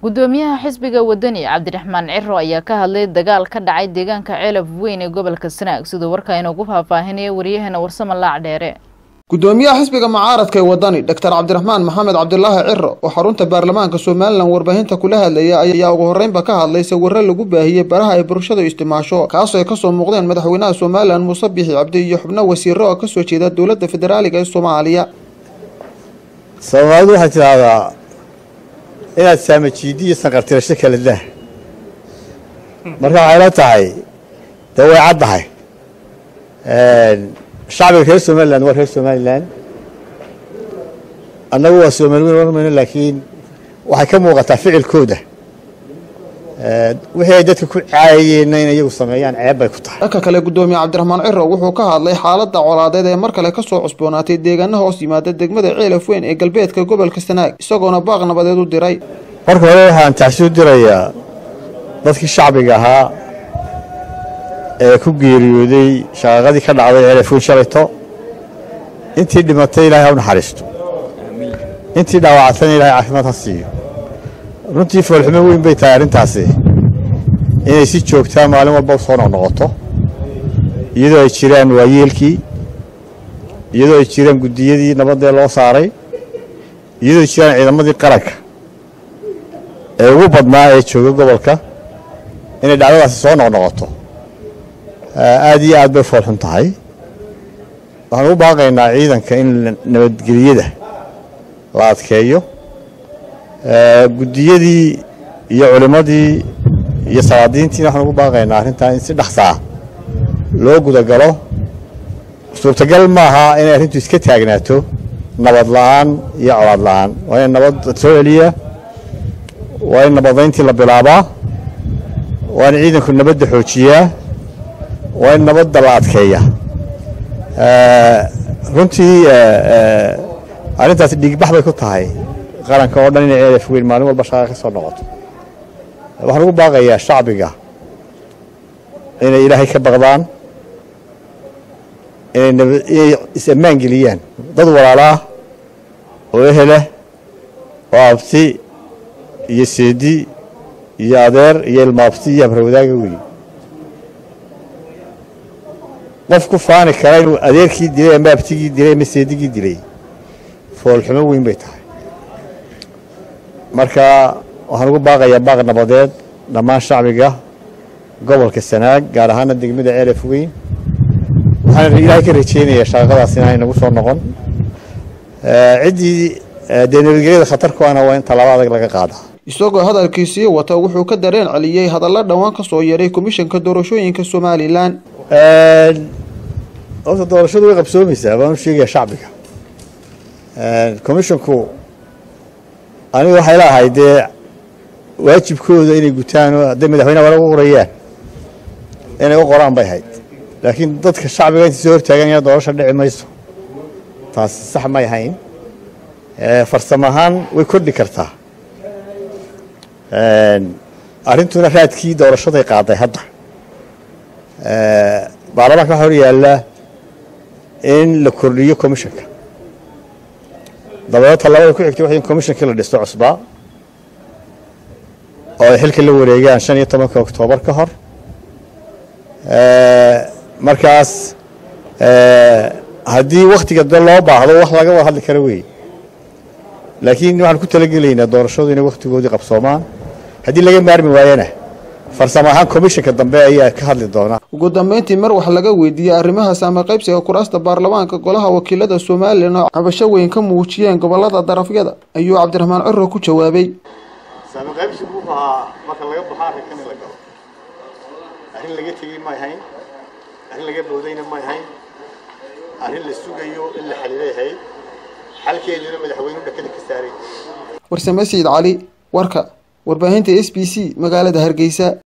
gudoomiyaha xisbiga wadani cabdiraxmaan ciro ayaa ka hadlay dagaal ka dhacay deegaanka ceelaf weyn ee gobolka sanaag siduu warkaa inoogu faahfaahinaya waryaheena warsamo laac dheere gudoomiyaha xisbiga mucaaradka ee wadani doctor cabdiraxmaan maxamed cabdilaahi ciro oo xarunta baarlamaanka somalilan warbaahinta kula hadlaya ayaa ugu horreynba ka hadlay sawirro lagu baahiyey baraha ay bulshadu istimaasho kaasoo ay kasoo muuqdeen madaxweynaha somalilan muuse bixi cabdi iyo xubno wasiiro oo kasoo jeeda dowladda federaaliga ee soomaaliya soomaalidu waxay tidhaahdaa inaad saamajiidi iyo sanqartirasho kala dah marka waxay la tahay dee way caddahay shacbiga reer somalilan waa reer somalilan annagu waa soomaaliweyn warmayno laakiin waxay ka muuqataa ficilkooda wixii ay dadka ku caayayeenna in iyagu sameeyaan ceeb bay ku tahay dhanka kale gudoomiye cabdiraxmaan ciro wuxuu ka hadlay xaaladda colaadeed ee mar kale kasoo cusboonaatay deegaana hoos yimaada degmada ceelaf weyn ee galbeedka gobolka sanaag isagoona baaq nabadeed u diray marka hore waxaan taxsuu dirayaa dadkii shacbiga ahaa ee ku geeriyooday shaqaaqadii ka dhacday ceelaf weyn shalayto intii dhimatay ilaahay ha u naxariisto intii dhaawacatana ilahay caafimaad ha siiyo runtii foolxumo weyn bay tahay arrintaasi inay si joogtaa maalin walba u soo noqnoqoto iyadoo ay jiraan waayeelkii iyadoo ay jiraan guddiyadii nabadee loo saaray iyadoo ay jiraan ciidamadii qaranka ee ugu badnaa ee jooga gobolka inay dhacdadaasi soo noqnoqoto aad iyo aad bay foolxun tahay waxaan ugu baaqaynaa ciidanka in nabadgeliyada la adkeeyo guddiyadii iyo culimmadii iyo salaadiintiina waxaan ugu baaqaynaa arrintaa in si dhaksaa loo gudagalo suurtagal maaha inay arrintu iska taagnaato nabad la'aan iyo colaad la'aan waa in nabad soo celiyaa waa in nabadayntii la bilaabaa waa in ciidanku nabadda xoojiyaa waa in nabadda la adkeeya runtii arrintaasi dhiigbax bay ku tahay qaranka oo dhan inay ceelaf weyn maalin walba shaqaa ka soo noqoto waxaan ugu baaqayaa shacbiga inay ilaahay ka baqdaan inay is-ammaan geliyaan dad walaalaah oo eheleh oo abti iyo seedi iyo adeer iyo ilmaabti iyo habarwadaaga weyn qof ku faani kara inuu adeerkii dilay ama abtigii dilay ama seedigii dilay foolxumo weyn bay tahay marka waxaan ugu baaqayaa baaq nabadeed dhammaan shacbiga gobolka sanaag gaar ahaana degmada ceelaf weyn waxaan ilaahay ka rajeynayaa shaqaqadaas inaanay nagu soo noqon ciddii dee nabadgelyada khatar ku ana waa in tallaabo adag laga qaadaa isagoo hadalkiisii wata wuxuu ka dareen celiyey hadalla dhowaan ka soo yeedhay komishanka doorashooyinka somalilan horta doorashadu way qabsoomaysaa baan u sheegaya shacbiga commishanku anigu waxay leeahay dee waajibkooda inay gutaan oo hadday madaxweyneha wala u qorayaan inay u qoraan bay hayd laakiin dadka shacbiga intay soo hortaagan yaa doorasha dhici mayso taasi sax may hayn farsamo ahaan way kordhi kartaa arrintuna raadkii doorashaday qaaday hadda baarlamaanka waxaa hor yaallaa in la kordhiyo commishanka dabeed tallaabada ku xigtay waxay in commishankii la dhisto cusbaa oo ay xilka la wareegaan shan iyo tobanka oktoobar ka hor markaas haddii wakhtiga de loo baahdo wax laga wada hadli kara wey laakiin waxaan ku talagelaynaa doorashadu inay wakhtigoodii qabsoomaan haddii laga maarmi waayana farsamo ahaan komishanka dambe ayaa ka hadli doonaa ugu dambeyntii mar wax laga weydiiyey arrimaha saame qaybsiga kuraasta baarlamaanka golaha wakiilada somalilan oo cabasho weyn ka muujiyeen gobolada darafyada ayuu cabdiraxmaan ciro ku jawaabay saame qaybsigu wuxuu ahaa marka laga baxo arrinkan in la galo arrin laga tegey may hayn arrin laga boodayna may hayn arrin la sugayo in la xaliilay hayd xalkeeduna madaxweynuhu dhakada ka saaray warsame sayid cali warka warbaahinta s b c magaalada hargeysa